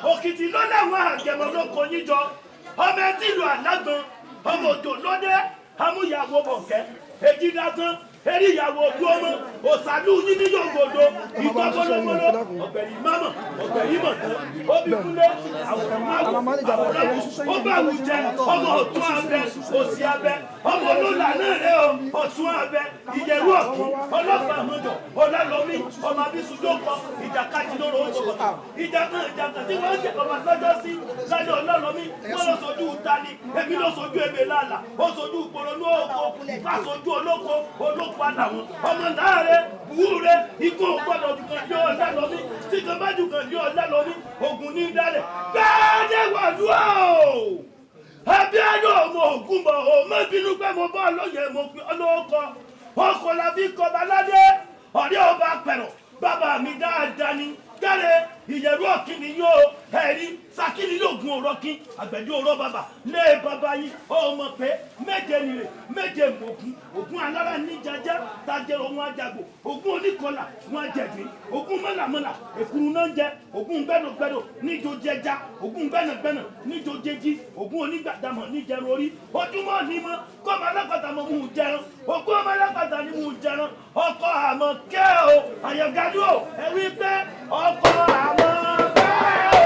òkìtì ló láwọn àgẹmọ ló kọ yín jọ ọmọ ẹtí ìlú àlágbọn ọmọ òjò lọdẹ amúyàwó bọkẹ èjìdágán eré ìyàwó ojú ọmọ òsàlù yín ní yòǹgòdò ìtọ́ bọ́lọ́bọ́lọ́ ọ̀gbẹ̀rì mámọ̀ ọ̀gbẹ̀rì mọ̀tán obìkúlé àwòrán àwòrán ó bá wù jẹ ọmọ ọ̀tún abẹ òsì abẹ ọmọ olóòlà náà rẹ o ọ̀tún abẹ ìyẹ̀rú ọ̀tún ọlọ́pàá àmọ́jọ ọlọ́lọ́mí ọmọ abísùjọ́ kọ ìjàkadì lóró oṣù ìjà kan ìjà kan tí wọ́n ń jẹ ọmọ lọ́jọ́ sí lálẹ́ ọlọ́lọ́mí wọ́n lọ sojú tani èmi lọ sojú ebè lálà ó sojú ìpolonú oko bá sojú olóko olóko àdàwọn ọmọ láàrẹ wúre ikú gbọ́dọ̀ ju kan yọ ọ̀dà lọ́mí tí kan bá ju kan yọ ọ̀dà lọ́mí ogun ní dálẹ̀ gbẹ́ẹ́dẹ́ wàdúrà o abíádọ́ ọmọ ògùn bọ̀ ọ́ má bínú pé mo bọ́ lóye mo fi ọlọ́kọ ọkọ̀ la fi kọba ládé ọ̀rẹ́ ọba pẹ̀rọ̀ bàbá mi dáadáa ni gáre ìyẹ̀rú ọ̀kìnì yóò ẹ̀rí sakini yóò gun ọ̀rọ̀ kí àgbẹ̀dẹ ọ̀rọ̀ bàbá lé bàbá yín ọmọ pé méje nìrè méje mọ̀gún ògún alára ní jẹjẹ tajẹrọ wọn àjàgbò ògún oníkọlà wọn àjẹgbé ògún mọ̀làmọ̀là èkúrú náà ń jẹ ògún gbẹdọgbẹdọ níjó jẹja ògún gbẹnàgbẹnà níjó jẹjí ògún onígbàdàmọ̀ níjẹrun orí ojúmọ́ ní mọ́ kọ́ ọmọ alápàtà mọ́ mú un jẹran ògún ọmọ alápàtà ní mú un jẹran ọkọ àmọ́ kẹ́ o àyàngájú o ẹ wí pé ọkọ àmọ́ kẹ́ o.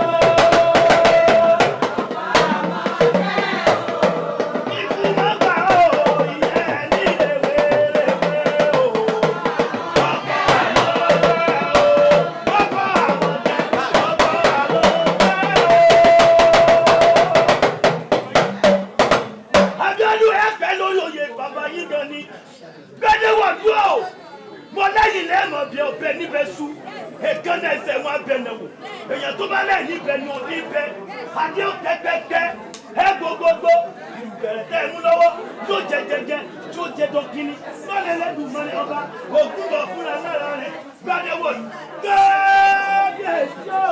Ikú má gbà ó, ìyẹn nílé wéréwéré o. Ọkọ àmọ́ kẹ́ o, ọkọ àmọ́ kẹ́, ọkọ àmọ́ kẹ́ o. Abíọ́dún ẹ pẹ́ lórí oyè bàbá yín gan ni. Gbẹ́dẹ́ wọ̀ dúró o. Mo lẹ́yìn lẹ́mọ̀ bí ọbẹ̀ níbẹ̀ sú. Èkán náà ẹsẹ̀ wọn abẹ náà wò. Èèyàn tó bá lẹ́yìn níbẹ̀ ni òní bẹ́. Adé ó pẹ́pẹ́pẹ́. Ẹ gbogbogbò. Ìbẹ̀rẹ̀ tẹ́ ẹ mú lọ́wọ́. Yóò jẹ jẹjẹ. Yóò jẹ dọ́kíní. Mọ́lẹ̀ lẹ́dùn mọ́lẹ̀ ọba. Ògùn bọ̀ fúnra lára rẹ̀. Gbẹ́dẹ́ wọ̀ yìí. Gbẹ́dẹ́ sọ.